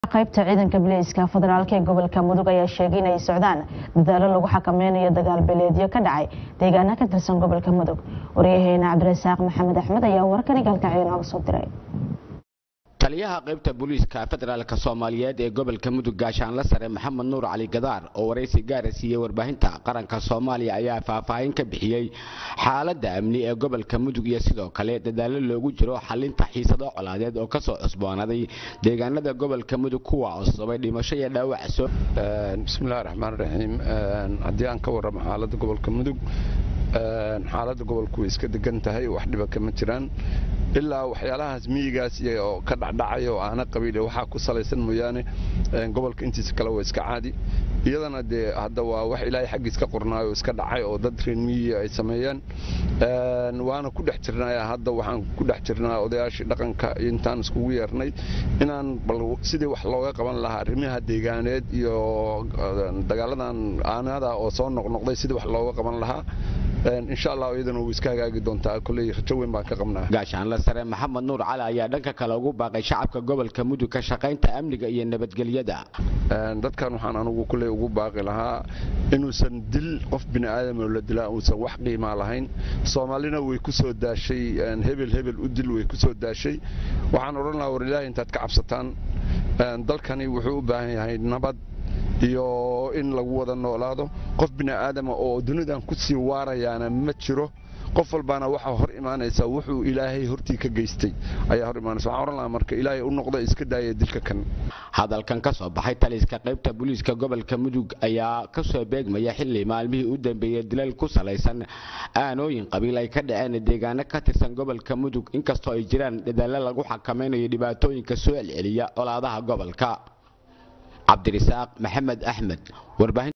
qaybta ciidanka bileyska federaalk ee gobolka mudug ayaa sheegay inay socdaan dadaalo lagu xakameynayo dagaal beeleedyo ka dhacay deegaana ka tirsan gobolka mudug waryaheena cabdirasaaq maxamed axmed ayaa warkani galkacyo nooga soo diray taliyaha qaybta booliiska federaalk soomaaliyeed ee gobolka mudug gaashaanla sare maxamed nuur cali gadaar oo waraysi gaara siiyey warbaahinta qaranka soomaaliya ayaa faahfaahin ka bixiyey xaaladda amni ee gobolka mudug iyo sidoo kale dadaalo loogu jiro xalinta xiisado colaadeed oo kasoo cusboonaaday deegaanada gobolka mudug kuwa oo sababay dhimasho iyo dhaawac soo bismillahi raxmaan raxiim haddii aan ka warramo xaaladda gobolka mudug xaaladda gobolku way iska degan tahay wax dhiba kama jiraan ilaa waxyaalahaas miyigaas oo ka dhacdhacaya oo aana qabiil waxaa ku salaysan mooyaane gobolka intiisa kale waa iska caadi iyadana dee hadda waa wax ilaahay xaggiis ka qornaayo oo iska dhacay oo dad reer miyiga ay sameeyeen waana ku dhex jirnaa hadda waxaan ku dhex jirnaa odayaashii dhaqanka intaan iskugu yeernay inaan bal sidii wax looga qaban lahaa arrimaha deegaaneed iyo dagaaladan aanada oo soo noqnoqday sidii wax looga qaban lahaa insha allah iyadana wuu iska hagaagi doontaa kolley rajo weyn baan ka qabnaa gaashaanla sare maxamed nuur cali ayaa dhanka kale ugu baaqay shacabka gobolka mudug ka shaqaynta amniga iyo nabadgelyada dadkan waxaan anugu kolley ugu baaqi lahaa inuusan dil qof bini aadam oo la dilaa uusan wax qiimaa lahayn soomaalina way ku soo daashay hebel hebel u dil way ku soo daashay waxaan odhan lahaa war ilaahay intaad ka cabsataan dalkani wuxuu u baahan yahay nabad iyo in lagu wada noolaado qof bini aadama oo dunidan ku sii waarayaana ma jiro qof walbaana waxaa hor imaanaysa wuxuu ilaahay hortii ka geystay ayaa hor imaanaysa waxaan oran lahaa marka ilaahay u noqda iska daaya dilka kan hadalkan ka soo baxay taliska qaybta booliiska gobolka mudug ayaa ka soo beegmaya xilli maalmihii u dambeeyey dilal ku salaysan aanooyin qabiil ay ka dhaceen deegaano ka tirsan gobolka mudug inkastoo ay jiraan dadaallo lagu xakameynayo dhibaatooyinka soo celceliya colaadaha gobolka cabdirisaaq maxamed axmed warbaahin